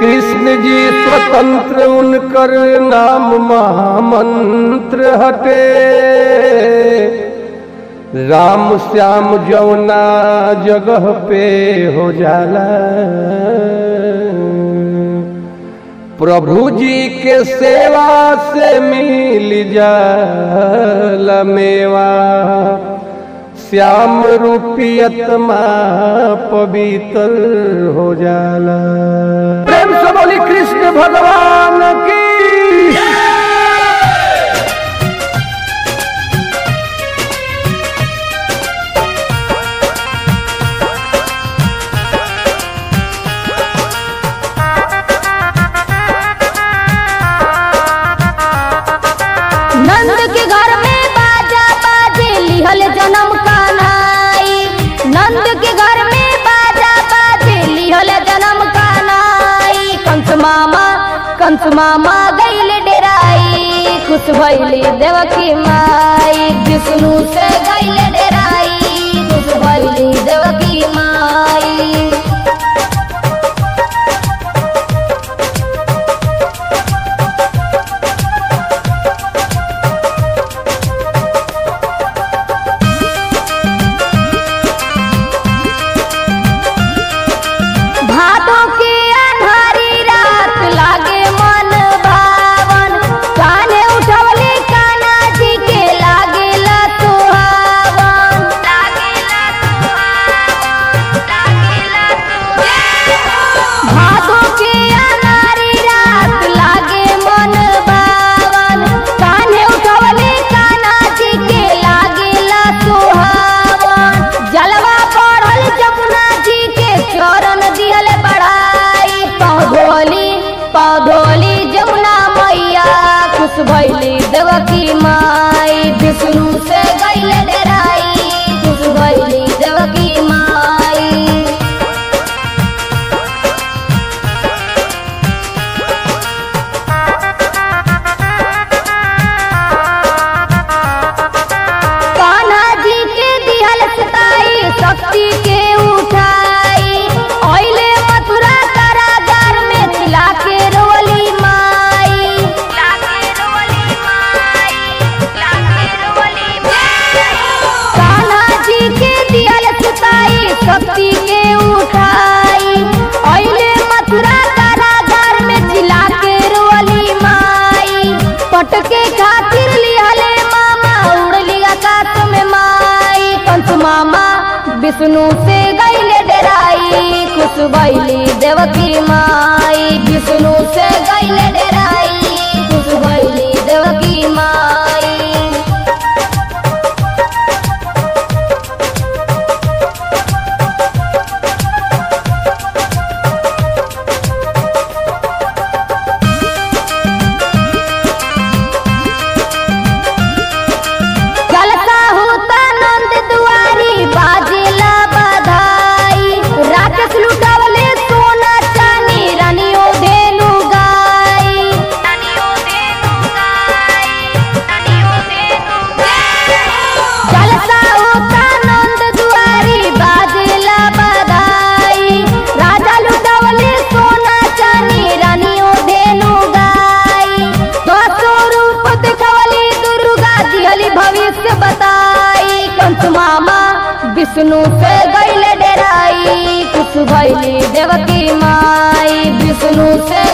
कृष्ण जी स्वतंत्र उनकर नाम महामंत्र हटे राम श्याम जौना जगह पे हो जाला प्रभु जी के सेवा से मिल जाला मेवा श्याम रूपियतमा पवित्र हो जाला प्रेम से बोली कृष्ण भगवान की नंद के घर में बाजा बाजे लिहल जन्म कानाई नंद के घर में बाजा बाजे लिहल जन्म कानाई कंस मामा कंस मामा गईल डेराई खुश भइली देवकी माई विष्णु से गईल डेराई खुश भइली देवकी माई भादों की अन्हारी रात लागे मन भावन काने उठवली काना जी के लागे ला सुहावन लागे ला भादों की अन्हारी रात लागे मन भावन काने उठवली काना जी के लागे ला सुहावन जलवा पढ़ल जमुना जी के चरण दिहल बढ़ाई पौधोली पौधोली जमुना मैया खुश भैली देवकी माई विष्णु से गैल डराई खुश भैली देवकी माई कान्हा जी के दिहल सताई शक्ति के उठाई ओइले मथुरा कारागार में चिल्ला के रोली माई कान्हा जी के दिहल सताई शक्ति के उठाई ओइले मथुरा कारागार में चिल्ला के रोली माई पटके खातिर लिहले मामा उड़ली आकाश में माई कंस मामा विष्णु से गईले डराई खुश भैली देवकी माई विष्णु से गईले डराई खुश भैली देवकी माई जलसा होता नंद दुआरी बाजेला बधाई राक्षस लुटावले सोना चानी रानियों धेनु गाई जलसा होता नंद दुआरी बाजेला बधाई राजा लुटावले सोना चानी रानियों धेनु गाई दसो रूप दिखवली दुर्गा दिहली भविष्य बताई कंस मामा विष्णु से गईल डराई खुश भैली देवकी माई विष्णु से